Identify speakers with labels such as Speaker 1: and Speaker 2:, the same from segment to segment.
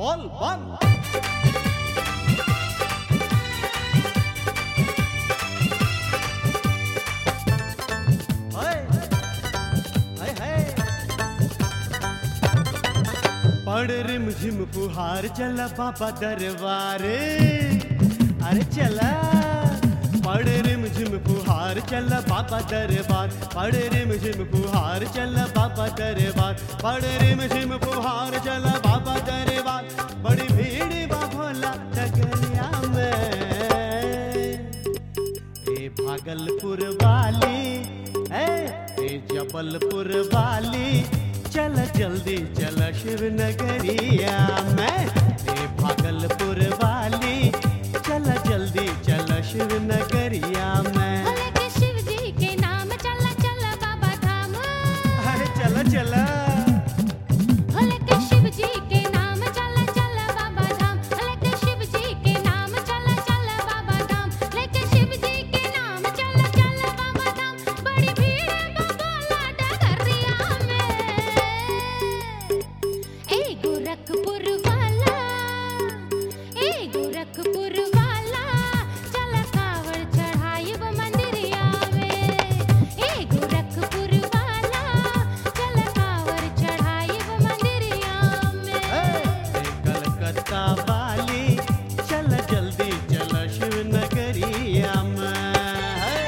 Speaker 1: बोल बम हाय हाय हाय पड़ रिम झिम फुहार चला बाबा दरबारे अरे चला पड़ रिम झिम फुहार चला बाबा दरबार पड़ रिम झिम फुहार चला बाबा दरबार पड़ रिम झिम फुहार चला बाबा दरबार बड़ी भीड़ बा भोला डगरिया में ए भागलपुर वाली ए ए जबलपुर वाली चल जल्दी चल शिव नगरिया में ए भागलपुर वाली चल जल्दी चल शिव नगरिया में
Speaker 2: भोले के शिव जी के नाम चला चला बाबा धाम
Speaker 1: अरे चल चल
Speaker 2: भोले के शिव जी के नाम चला चला बाबा धाम भोले के शिव जी के नाम चला चला बाबा धाम लेके शिव जी के नाम चला चला बाबा धाम बड़ी भीड़ है बाबा डगरिया में ए गोरखपुर वाला ए गोरखपुर वाला चला कावड़ चढ़ाई वो मंदिरिया में ए गोरखपुर वाला चला कावड़ चढ़ाई वो मंदिरिया
Speaker 1: ए,
Speaker 2: में
Speaker 1: ए कलकत्ता वाली चल जल्दी चल शिव नगरिया में हे।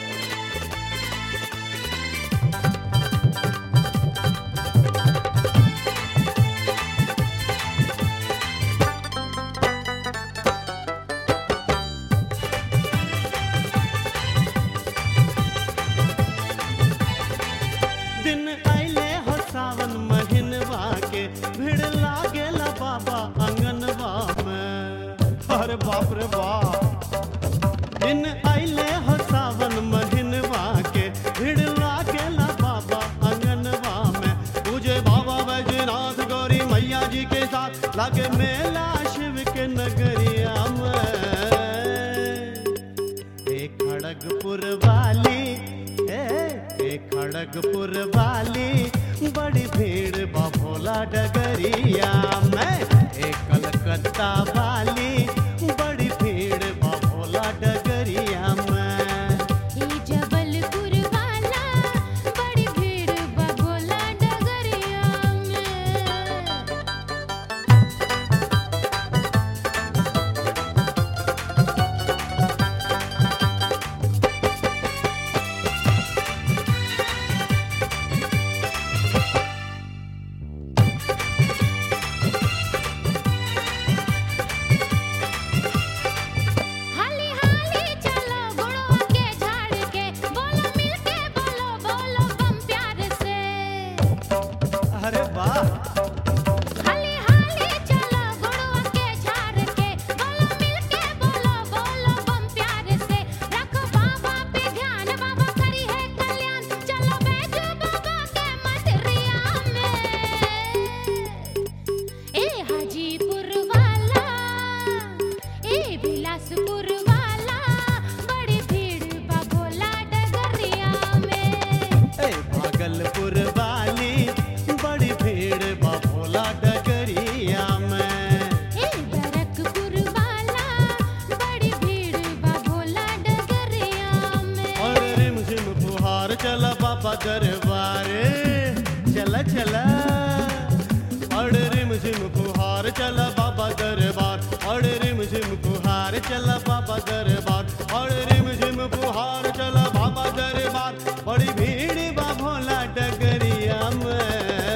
Speaker 1: दिन आइले हो सावन महीनवा के भीड़ लागेला बाबा अंगनवा में अरे बाप रे बाप दिन आइले हो सावन महीनवा के भीड़ लागेला बाबा अंगनवा में पूजे बाबा बैजनाथ गौरी मैया जी के साथ लागे मेला शिव के नगरिया में ए खड़गपुर वाली ए ए खड़गपुर वाली बड़ी भीड़ बा भोला डगरिया में ए कलकत्ता वाली बड़ी भीड़ बा भोला डगरिया में
Speaker 2: ई जबलपुर वाला बड़ी भीड़ बा भोला डगरिया में हाली हाली चलो गुड़वा के झाड़ के बोलो मिल के बोलो बोलो बम प्यार से
Speaker 1: अरे वाह
Speaker 2: हाली हाली चलो गुड़वा के झाड़ के बोलो मिल के बोलो बोलो बम प्यार से रखो बाबा पे ध्यान बाबा करी है कल्याण चलो बैठो बाबा के मंदिरिया में ए हाजीपुर वाला ए बिलासपुर वाला बड़ी भीड़ बा भोला डगरिया में
Speaker 1: ए भागलपुर वाली बड़ी भीड़ बा भोला डगरिया में
Speaker 2: ए बरकपुर वाला बड़ी भीड़ बा भोला डगरिया में
Speaker 1: और रिम झिम फुहार चला बाबा दरबारे चला चला और रिम झिम फुहार चला बाबा दरबार और रिम झिम फुहार चला बाबा दरबार और रिम झिम फुहार चला बाबा दरबार बड़ी भीड़ बा भोला डगरिया में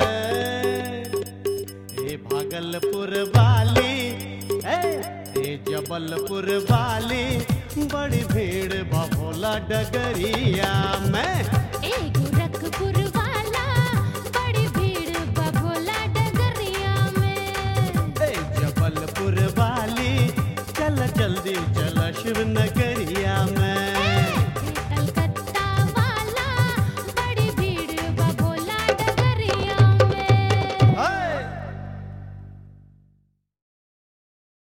Speaker 1: ए भागलपुर वाली ए ए जबलपुर वाली बड़ी भीड़ बा भोला डगरिया में